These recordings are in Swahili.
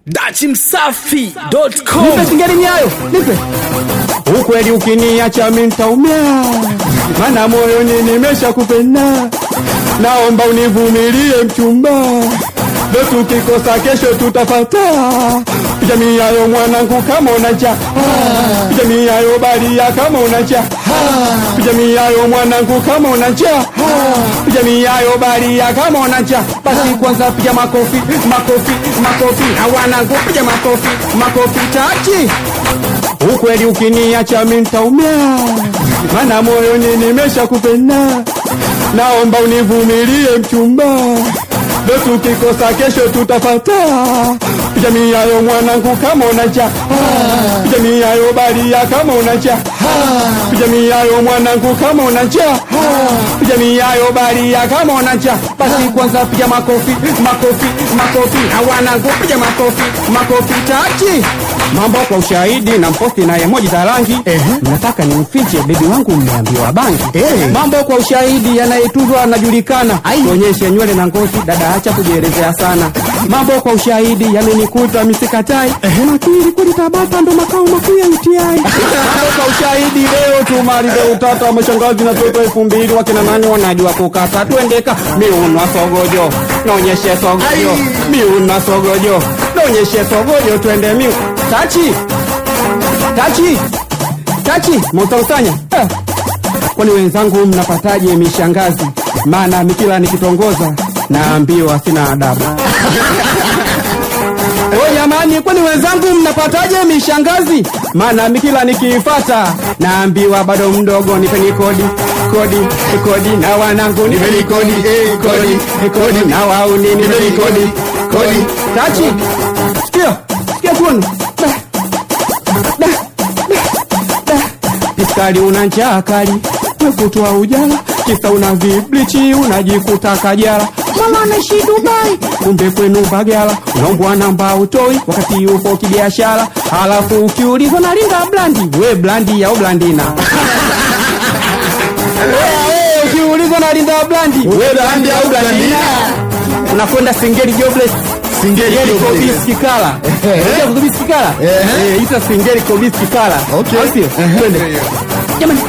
dachimsafi.com Nipe singeli nyayo, nipe. Ukweli ukiniacha mimi nitaumia, maana moyoni nimeshakupenda. Naomba univumilie mchumba, leo tukikosa kesho tutafata. Jamii yayo mwanangu, kama unacha jamii yayo balia, kama unacha jamii yayo mwanangu, kama unacha jamii yayo balia, kama unacha basi kwanza piga makofi, makofi, makofi na wanangu, piga makofi, makofi tachi Ukweli ukiniacha mimi nitaumia, maana moyoni nimeshakupenda. Naomba univumilie mchumba, leo tukikosa kesho tutafata. Jamii yayo mwanangu, kama unacha jamii yayo balia, kama unacha jamii yayo mwanangu, kama unacha jamii yayo balia, kama unacha basi kwanza piga makofi, makofi, makofi na wanangu, piga makofi, makofi tachi mambo kwa ushahidi na mposti na emoji za rangi nataka nimfiche bebi wangu mmeambiwa bangi mambo kwa ushahidi yanayetuzwa anajulikana tuonyeshe nywele na ngozi dada acha kujielezea sana mambo kwa ushahidi yamenikuta misikatai nakiri kweli tabata ndo makao makuu ya UTI mambo kwa ushahidi leo tumalize utata mashangazi na toto elfu mbili wakina nani wanajua kukata tuendeka miunwa sogojo naonyeshe sogojo miunwa sogojo naonyeshe sogojo twende miu tachi tachi tachi mutausanya eh. kwani wenzangu mnapataje mishangazi maana mikila nikitongoza naambiwa sina adabu O jamani, kwani wenzangu mnapataje mishangazi? Maana mikila nikiifata naambiwa bado mdogo, nipeni kodi kodi kodi, na wanangu nipeni kodi kodi kodi, na wauni nipeni kodi kodi. Tachi, sikia sikia tuone Da, da, da, da. Piskali una njaa kali, wekutwa ujala, kisa una viblichi, unajikuta kajala mama anaishi Dubai, kumbe kwenu Bagala, unaombwa namba utoi wakati upo kibiashara, halafu ukiulizwa na linda blandi, we blandi au blandina Wewe, wewe, ukiulizwa na linda blandi, we blandi au blandina unakwenda Singeli jobless Singeli Singeli jobless. Kobisi Kikala. Unajua Kobisi Kikala? Eh. Eh, ita Singeli Kobisi Kikala. Okay. Au sio? Twende. Jamani.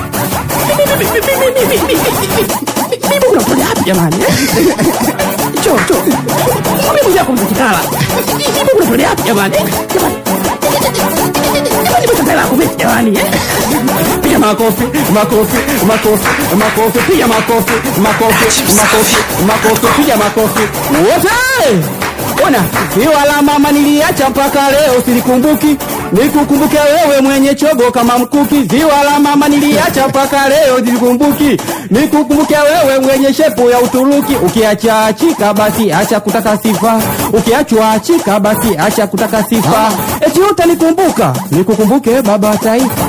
Mimi unakuja hapa jamani. Cho cho. Mimi mmoja kwa Kikala. Mimi unakuja hapa jamani. Jamani. Jamani mtapela kubisi jamani. eh? Piga makofi, makofi, makofi, makofi, piga makofi, makofi, makofi, makofi, piga makofi. Wote! Ona, ziwa la mama niliacha mpaka leo silikumbuki. Nikukumbuke wewe mwenye chogo kama mkuki. Ziwa la mama niliacha mpaka leo silikumbuki. Nikukumbuke wewe mwenye shepu ya Uturuki. Ukiacha achika basi acha kutaka sifa. Ukiachwa achika basi acha kutaka sifa. Eti utanikumbuka, nikukumbuke baba taifa.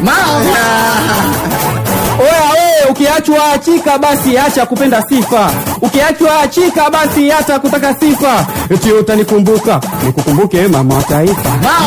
Oya wewe, ukiachwa achika basi acha kupenda sifa. Ukiachwa achika basi acha kutaka sifa. Eti utanikumbuka, nikukumbuke mama wa taifa.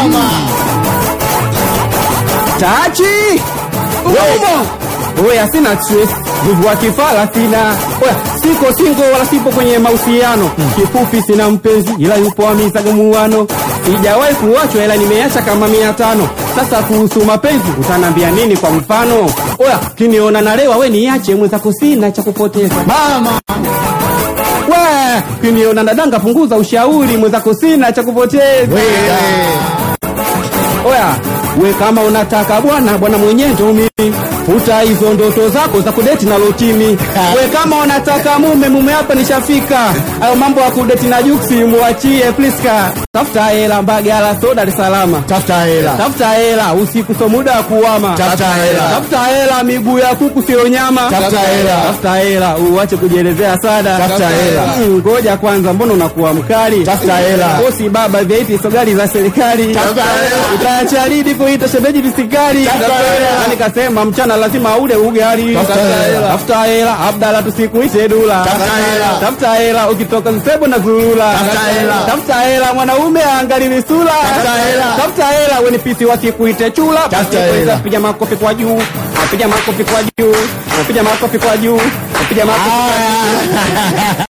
Tachi! Umo! Oya sina stress, nguvu wa kifala sina. Oya siko single wala sipo kwenye mahusiano. Kifupi sina mpenzi ila yupo amizaga muano. Sijawahi kuachwa ila nimeacha kama mia tano. Sasa kuhusu mapenzi utanambia nini kwa mfano? Oya kiniona nalewa we niache mwenzako sina cha kupoteza. Mama, We kiniona nadanga punguza ushauri mwenzako sina cha kupoteza. Oya, we kama unataka bwana bwana mwenye ndo mimi, futa hizo ndoto zako za kudeti na lotimi. We kama unataka mume, mume hapa nishafika. Hayo mambo ya kudeti na juksi muachie Priska. Tafuta hela Mbagala, so Dar es Salaam. tafuta hela. Tafuta hela usiku, so muda wa kuwama. Tafuta hela. Tafuta hela miguu ya kuku sio nyama. Tafuta hela. Tafuta hela uache kujielezea sana. Tafuta hela. Mm, Ngoja kwanza, mbona unakuwa mkali? Tafuta hela. Bosi baba vyaiti so gari za serikali. Tafuta hela. Utaacha lini kuita shemeji visikali? Tafuta hela. Na nikasema mchana lazima ule ugali. Tafuta hela. Tafuta hela, Abdala tusikuite dula. Tafuta hela. Tafuta hela ukitoka Nsebo na Zulula. Tafuta hela. Tafuta hela mwanaume angalili sura. Tafuta hela. Tafuta hela weni pisi wasikuite chula. Tafuta Basi hela. Piga makofi kwa juu. Piga makofi kwa juu. Piga makofi kwa juu. Piga makofi kwa juu.